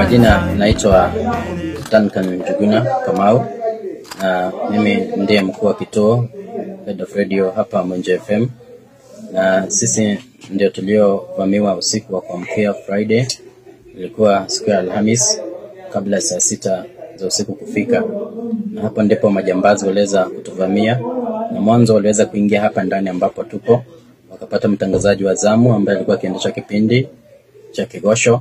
majina naitwa Duncan Njuguna Kamau na mimi ndiye mkuu wa kituo Head of Radio hapa Mwenje FM, na sisi ndio tuliovamiwa usiku wa kuamkia Friday. Ilikuwa siku ya Alhamis kabla ya saa sita za usiku kufika, na hapo ndipo majambazi waliweza kutuvamia, na mwanzo waliweza kuingia hapa ndani ambapo tupo, wakapata mtangazaji wa zamu ambaye alikuwa akiendesha kipindi cha Kigosho,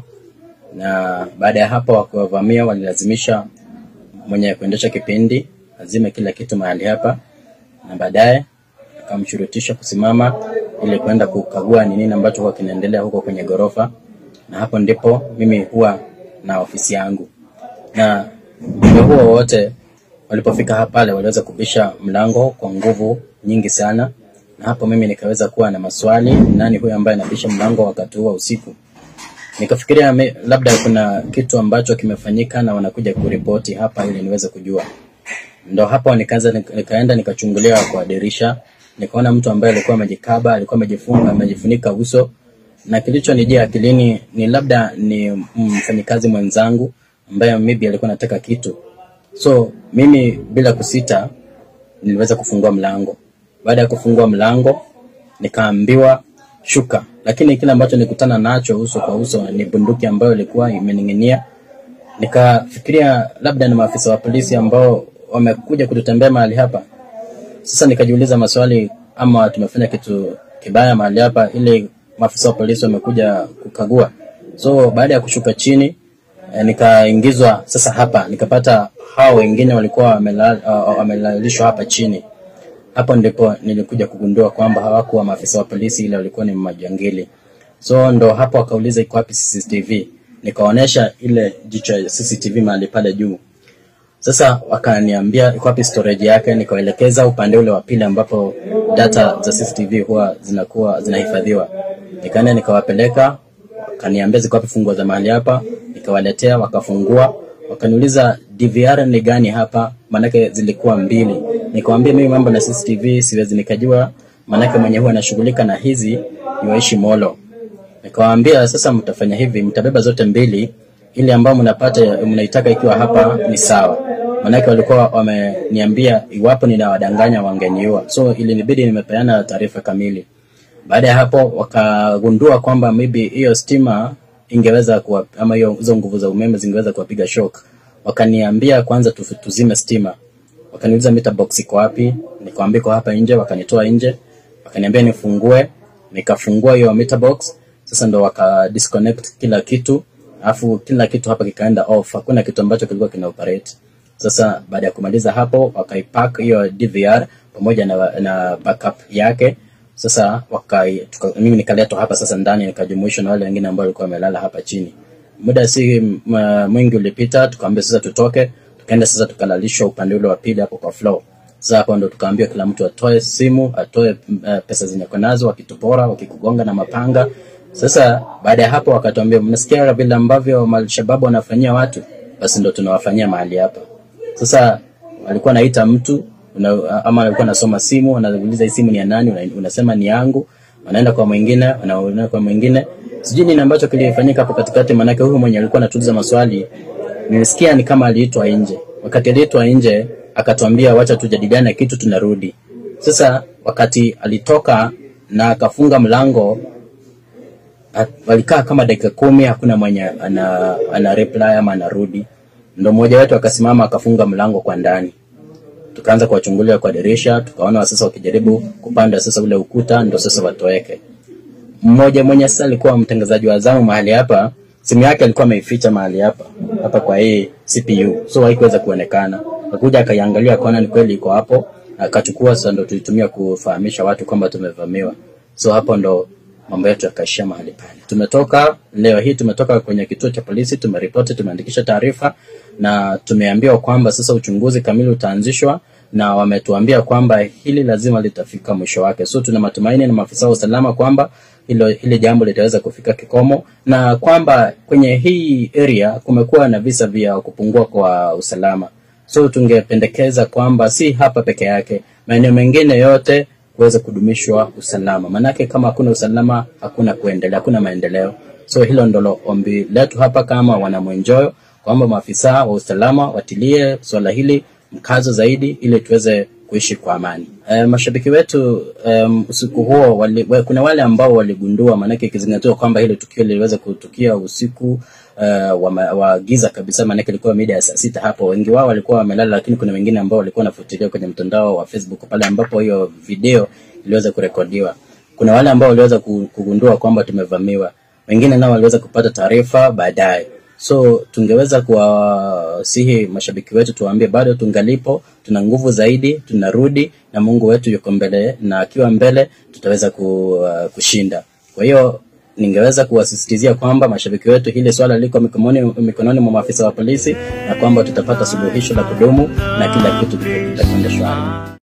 na baada ya hapo wakiwavamia, walilazimisha mwenye kuendesha kipindi azime kila kitu mahali hapa, na baadaye akamshurutisha kusimama ili kwenda kukagua ni nini ambacho huwa kinaendelea huko kwenye ghorofa, na hapo ndipo mimi huwa na ofisi yangu. Na muda huo wote walipofika hapa pale, waliweza kubisha mlango kwa nguvu nyingi sana, na hapo mimi nikaweza kuwa na maswali, nani huyu ambaye anabisha mlango wakati huo usiku? Nikafikiria me- labda kuna kitu ambacho kimefanyika na wanakuja kuripoti hapa ili niweze kujua. Ndo hapo nikaanza nika- nikaenda nikachungulia kwa dirisha, nikaona mtu ambaye alikuwa amejikaba, alikuwa amejifunga, amejifunika uso, na kilichonijia akilini ni labda ni mfanyikazi mwenzangu ambaye maybe alikuwa anataka kitu. So mimi bila kusita niliweza kufungua mlango. Baada ya kufungua mlango nikaambiwa shuka, lakini kile ambacho nilikutana nacho uso kwa uso ni bunduki ambayo ilikuwa imening'inia. Nikafikiria labda ni maafisa wa polisi ambao wamekuja kututembea mahali hapa. Sasa nikajiuliza maswali, ama tumefanya kitu kibaya mahali hapa, ili maafisa wa polisi wamekuja kukagua. So baada ya kushuka chini eh, nikaingizwa sasa hapa, nikapata hao wengine walikuwa wamelal- uh, wamelalishwa hapa chini. Hapo ndipo nilikuja kugundua kwamba hawakuwa maafisa wa polisi, ila walikuwa ni majangili. So ndo hapo wakauliza iko wapi CCTV, nikaonyesha ile jicho ya CCTV mahali pale juu. Sasa wakaniambia iko wapi storage yake, nikaelekeza upande ule wa pili ambapo data za CCTV huwa zinakuwa zinahifadhiwa. Nikaenda nikawapeleka, wakaniambia ziko wapi funguo za mahali hapa, nikawaletea, wakafungua, wakaniuliza DVR ni gani hapa, maanake zilikuwa mbili. Nikamwambia mimi mambo na CCTV siwezi nikajua, maanake mwenye huwa anashughulika na hizi ni waishi Molo. Nikawaambia sasa, mtafanya hivi, mtabeba zote mbili, ili ambao mnapata mnaitaka ikiwa hapa ni sawa. Manake walikuwa wameniambia iwapo ninawadanganya wangeniua, so ilinibidi nimepeana taarifa kamili. Baada ya hapo wakagundua kwamba maybe hiyo stima ingeweza kuwa, ama hiyo hizo nguvu za umeme zingeweza kuwapiga shock. Wakaniambia kwanza tu- tuzime stima. Wakaniuliza meter box iko wapi? Nikamwambia iko hapa nje, wakanitoa nje. Wakaniambia nifungue, nikafungua hiyo meter box. Sasa ndo waka disconnect kila kitu, alafu kila kitu hapa kikaenda off. Hakuna kitu ambacho kilikuwa kina operate. Sasa baada ya kumaliza hapo, wakaipack hiyo DVR pamoja na, na backup yake. Sasa wakai, tuka, mimi nikaletwa hapa sasa ndani nikajumuishwa na wale wengine ambao walikuwa wamelala hapa chini. Muda si m- mwingi ulipita, tukaambia sasa tutoke, tukaenda sasa tukalalishwa upande ule wa pili hapo kwa floor. Sasa hapo ndo tukaambiwa kila mtu atoe simu, atoe uh, pesa zenye ako nazo, wakitupora, wakikugonga na mapanga. Sasa baada ya hapo wakatuambia, mnasikia vile ambavyo malshababu wanafanyia watu, basi ndo tunawafanyia mahali hapa. Sasa walikuwa naita mtu una, ama alikuwa anasoma simu, anauliza hii simu ni ya nani, una, unasema ni yangu, wanaenda kwa mwingine, wanaenda kwa mwingine. Sijui nini ambacho kilifanyika hapo katikati, maanake huyu mwenye alikuwa anatuliza maswali nilisikia ni kama aliitwa nje. Wakati aliitwa nje, akatuambia wacha tujadiliane kitu, tunarudi. Sasa wakati alitoka na akafunga mlango, a- walikaa kama dakika kumi, hakuna mwenye ana, ana reply ama anarudi. Ndo mmoja wetu akasimama akafunga mlango kwa ndani tukaanza kuwachungulia kwa dirisha, tukaona sasa wakijaribu kupanda sasa ule ukuta, ndo sasa watoweke. Mmoja mwenye sasa alikuwa mtangazaji wa zamu mahali hapa, simu yake alikuwa ameificha mahali hapa hapa kwa hii CPU, so haikuweza kuonekana. Akakuja akaiangalia, akaona ni kweli iko hapo, akachukua. Sasa ndo tulitumia kufahamisha watu kwamba tumevamiwa. So hapo ndo mambo yetu yakaishia mahali pale. Tumetoka leo hii, tumetoka kwenye kituo cha polisi, tumeripoti, tumeandikisha taarifa na tumeambiwa kwamba sasa uchunguzi kamili utaanzishwa na wametuambia kwamba hili lazima litafika mwisho wake. So tuna matumaini na maafisa wa usalama kwamba hilo hili jambo litaweza kufika kikomo na kwamba kwenye hii area kumekuwa na visa vya kupungua kwa usalama. So tungependekeza kwamba si hapa peke yake, maeneo mengine yote kuweza kudumishwa usalama, manake kama hakuna usalama hakuna kuendelea, hakuna maendeleo. So So hilo ndilo ombi letu hapa kama wanamwenjoyo, kwamba maafisa wa usalama watilie swala hili mkazo zaidi ili tuweze kuishi kwa amani. E, mashabiki wetu um, usiku huo wali, we, kuna wale ambao waligundua, maanake ikizingatiwa kwamba hili tukio liliweza kutukia usiku uh, wa, ma- wa giza kabisa, maanake ilikuwa mida ya saa sita hapo. Wengi wao walikuwa wamelala, lakini kuna wengine ambao walikuwa wanafuatilia kwenye mtandao wa Facebook pale ambapo hiyo video iliweza kurekodiwa. Kuna wale ambao waliweza ku- kugundua kwamba tumevamiwa, wengine nao waliweza kupata taarifa baadaye. So tungeweza kuwasihi mashabiki wetu tuwaambie bado tungalipo, tuna nguvu zaidi, tunarudi na Mungu wetu yuko mbele, na akiwa mbele tutaweza ku, uh, kushinda. Kwa hiyo ningeweza kuwasisitizia kwamba mashabiki wetu, hili swala liko mikononi, mikononi mwa maafisa wa polisi na kwamba tutapata suluhisho la kudumu na kila kitu kitakwenda shwari.